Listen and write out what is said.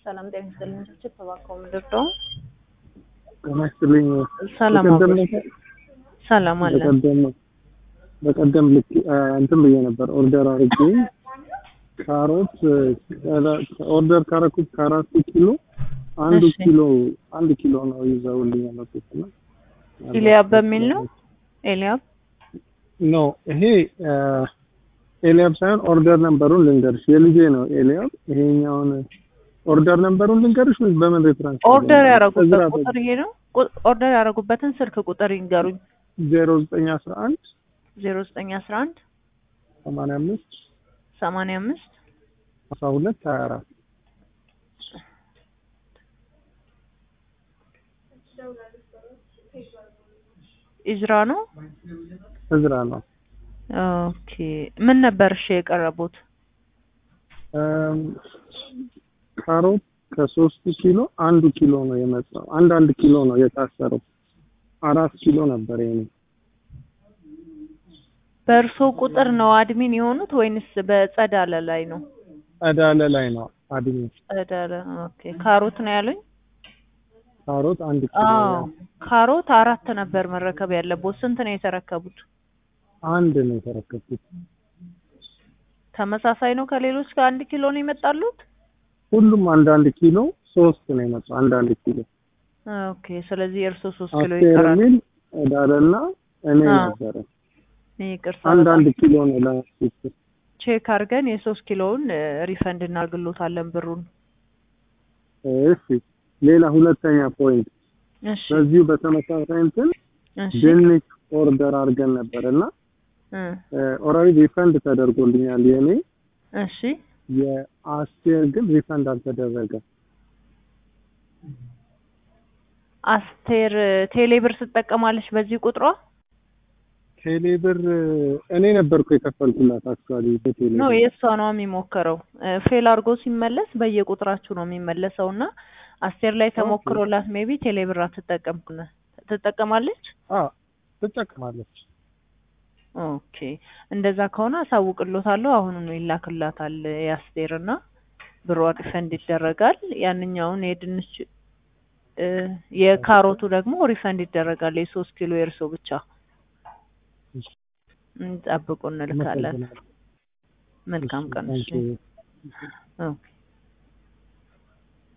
ሰላም ጤና ይስጥልኝ። ችግር ተባከው ምንድን ነው? ጤና ይስጥልኝ። ሰላም በቀደም አብሮ ሰላም አለ። በቀደም በቀደም ልክ እንትን ብዬ ነበር ኦርደር አድርጌ ካሮት ኦርደር ካረኩት ከአራት ኪሎ አንዱ እሺ። ኪሎ አንድ ኪሎ ነው ይዘውልኝ ያመጡት እና ኤልያብ በሚል ነው ኤልያብ ኖ ይሄ ኤልያብ ሳይሆን ኦርደር ነምበሩን ልንገርሽ የልጄ ነው ኤልያብ ይሄኛውን ኦርደር ነምበሩን ልንገርሽ ወይስ በምን ሬፈረንስ ኦርደር ያደረጉበት ቁጥር ይሄ ነው። ቁ- ኦርደር ያደረጉበትን ስልክ ቁጥር ይንገሩኝ። ዜሮ ዘጠኝ አስራ አንድ ዜሮ ዘጠኝ አስራ አንድ ሰማንያ አምስት ሰማንያ አምስት አስራ ሁለት ሀያ አራት ኢዝራ ነው። እዝራ ነው ኦኬ ምን ነበር እሺ የቀረቡት? እም፣ ካሮት ከሶስት ኪሎ አንዱ ኪሎ ነው የመጣው። አንድ አንድ ኪሎ ነው የታሰረው። አራት ኪሎ ነበር የኔ። በእርሶ ቁጥር ነው አድሚን የሆኑት ወይንስ በጸዳለ ላይ ነው? ጸዳለ ላይ ነው አድሜ። ጸዳለ ኦኬ። ካሮት ነው ያሉኝ? ካሮት አንድ ኪሎ አዎ ነው። ካሮት አራት ነበር መረከብ ያለቦት። ስንት ነው የተረከቡት? አንድ ነው የተረከብኩት። ተመሳሳይ ነው ከሌሎች ጋር አንድ ኪሎ ነው የመጣሉት? ሁሉም አንድ አንድ ኪሎ ሶስት ነው የመጣው። አንድ አንድ ኪሎ ኦኬ ስለዚህ የእርሶ ሶስት ኪሎ አስቴር ይቀራል። የሚል ጸዳለና እኔ አዎ። ነበረ። ይቅርታ አንድ በጣም አንድ ኪሎ ነው ለማስፈጨት። ቼክ አድርገን የሶስት ኪሎውን ሪፈንድ እናርግሎታለን ብሩን። እሺ ሌላ ሁለተኛ ፖይንት እሺ በዚሁ በተመሳሳይ እንትን እሺ ድንች ኦርደር አድርገን ነበር እና እ ኦልሬዲ ሪፈንድ ተደርጎልኛል የኔ እሺ የአስቴር ግን ሪፈንድ አልተደረገም። አስቴር ቴሌብር ትጠቀማለች በዚህ ቁጥሯ ቴሌ ብር እኔ ነበርኩ የከፈልኩላት አክቹዋሊ በቴሌ ነው ብር። የእሷ ነው የሚሞክረው። ፌል አድርጎ ሲመለስ በየቁጥራችሁ ነው የሚመለሰው እና አስቴር ላይ ተሞክሮላት ሜቢ ቴሌብር አትጠቀም ትጠቀማለች። አዎ ትጠቀማለች። ኦኬ እንደዛ ከሆነ አሳውቅሎታለሁ። አሁኑኑ ይላክላታል የአስቴር እና ብሯ ሪፈንድ ይደረጋል። ያንኛውን የድንች እ የካሮቱ ደግሞ ሪፈንድ ይደረጋል። የሶስት ኪሎ የእርሶ ብቻ እንጠብቁ እንልካለን። አመሰግናለሁ። መልካም ቀን። እሺ ታንኪዩ። ኦኬ